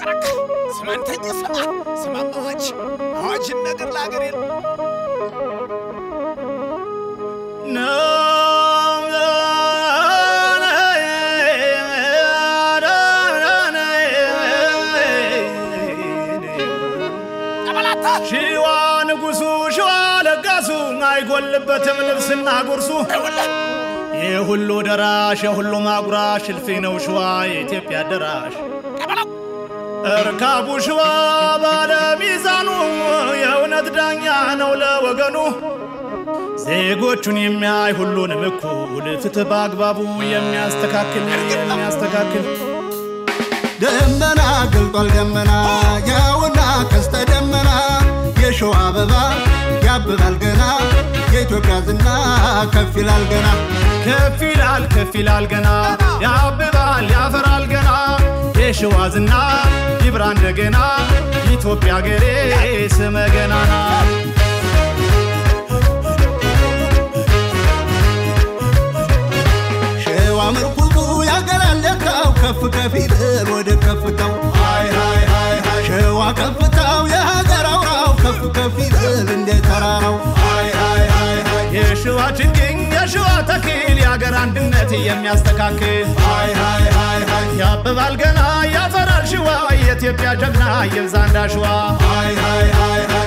አሽከረክ ስማንተኛ ስማ ስማም አዋጅ አዋጅን ነገር ለሀገር የለ ተበላታ ሺዋ ንጉሱ ሺዋ ለጋሱ አይጎልበትም ልብስና ጉርሱ ይኸውልህ ይህ ሁሉ ደራሽ የሁሉ ማጉራሽ እልፊ ነው ሸዋ የኢትዮጵያ ደራሽ ተበላው እርካቡ ሸዋ ባለ ሚዛኑ የእውነት ዳኛ ነው ለወገኑ ዜጎቹን የሚያይ ሁሉንም እኩል ፍትህ በአግባቡ የሚያስተካክል የሚያስተካክል ደመና ገልጧል ደመና ያውና ቀስተ ደመና የሸዋ አበባ ያብባል ገና የኢትዮጵያ ዝና ከፍ ይላል ገና ከፍ ይላል ከፍ ይላል ገና ያብባል ያፈራል ገና የሸዋ ዝና ይብራ እንደገና ኢትዮጵያ ገሬ ስመ ገናና ሸዋ ምርኩዙ ያገላለካው ከፍ ከፍ ይበል ወደ ከፍታው ሃይ ሃይ ሃይ ሃይ ሸዋ ከፍታው የሀገር አውራው ከፍ ከፍ ይበል እንደ ተራራው ሃይ ሃይ ሃይ ሃይ የሸዋ ችግኝ የሸዋ ተክል የአገር አንድነት የሚያስተካክል ሃይ ሃይ ሃይ ሃይ ያብባል ገና ያፈራል ሸዋ የኢትዮጵያ ጀግና ይብዛ እንዳሸዋ ሃይ ሃይ ሃይ ሃይ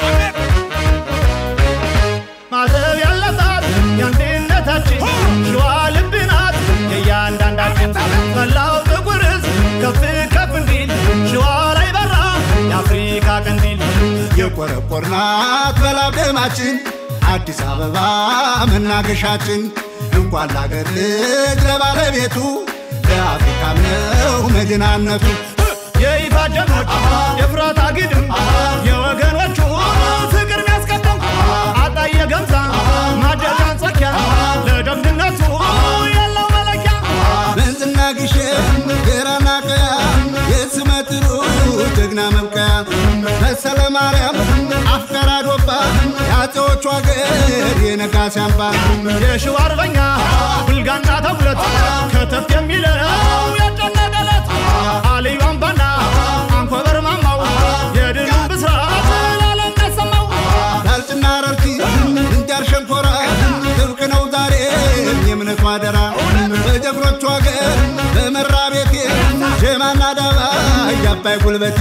ማተብ ያለባት የአንድነታችን ሸዋ ልብ ናት የእያንዳንዳችን መላው ጥቁር ሕዝብ ከፍ ከፍ እንዲል ሸዋ ላይ በራ የአፍሪካ ቀንዲል የቆረቆርናት በላብ ደማችን አዲስ አበባ መናገሻችን እንኳን ለአገር ልጅ ለባለቤቱ ለአፍሪካም ነው መዲናነቱ የይፋ ጀግኖች የፍራት አግድም የወገኖቹ ፍቅር ሚያስቀደም አጣየ ገምዛ ማደጋን ጸኪያ ለጀግንነቱ ያለው መለኪያ መንዝና ግሸን ጌራና ቀያ የስመጥሩ ጀግና መብቀያ መሰለ ማርያም አፍቀራ ዶባ የአፄዎቹ አገር የነጋሲ አምባ የሸዋ አርበኛ ብልጋና ተጉለት ከተፍ የሚለው ያጨነቀለት አልዩ አምባና አንኮበር ማማው የድሉን ብስራት ላለም ያሰማው ዳልጭና ረርቲ እንጃር ሸንኮራ ጥብቅ ነው ዛሬ የእምነቱ አደራ በጀግኖቹ አገር በመራ ቤቴ ጀማና ዳባ እያባይ ጉልበቴ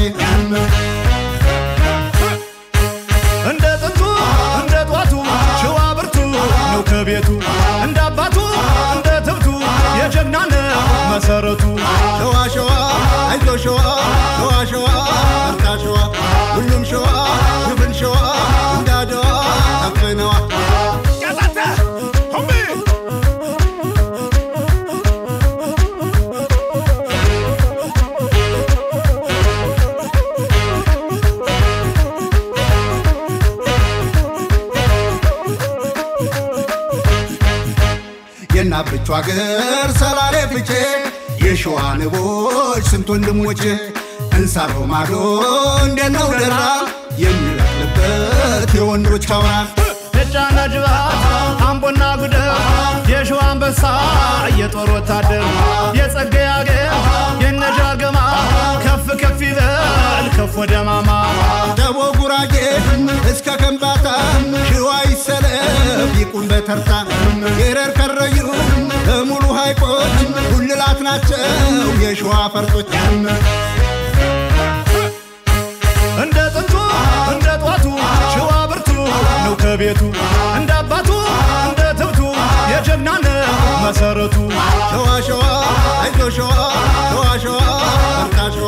እንደ ጥንቱ እንደ ጧቱ ሸዋ ብርቱ ነው ከቤቱ እንደ አባቱ እንደ ትብቱ የጀግና ነው መሰረቱ ሸዋ ሸዋ አይዞ ሸዋ ሸዋ ሸዋ በርታ ሸዋ ሁሉም ሸዋ ግብን ሸዋ እንዳደዋ ከፍነዋ ያዛተ ሁሚ የናብቹ አገር ሰላሌ ፍቼ የሸዋ ንቦች ስንት ወንድሞቼ እንሳሮ ማዶ እንዴት ነው ደራ የሚበቅልበት የወንዶች አውራ የጫና ጅባት አምቦና ጉደር የሸዋ አንበሳ የጦር ወታደር የጸጋዬ አገር የነጃገማ ከፍ ከፍ ይበል ከፍ ወደ ማማ ደቦ ጉራጌ እስከ ከምባታ ሽዋ ይሰለፍ ይቁም በተርታ የረር ከረዩ በሙሉ ሐይቆች ጉልላት ናቸው የሸዋ ፈርጦች እንደ ጥንቱ እንደ ጧቱ ሸዋ ብርቱ ነው ከቤቱ እንደ አባቱ እንደ ትብቱ የጀግና ነው መሰረቱ ሸዋ ሸዋ አይዞ ሸዋ ሸዋ ሸዋ በርታ ሸዋ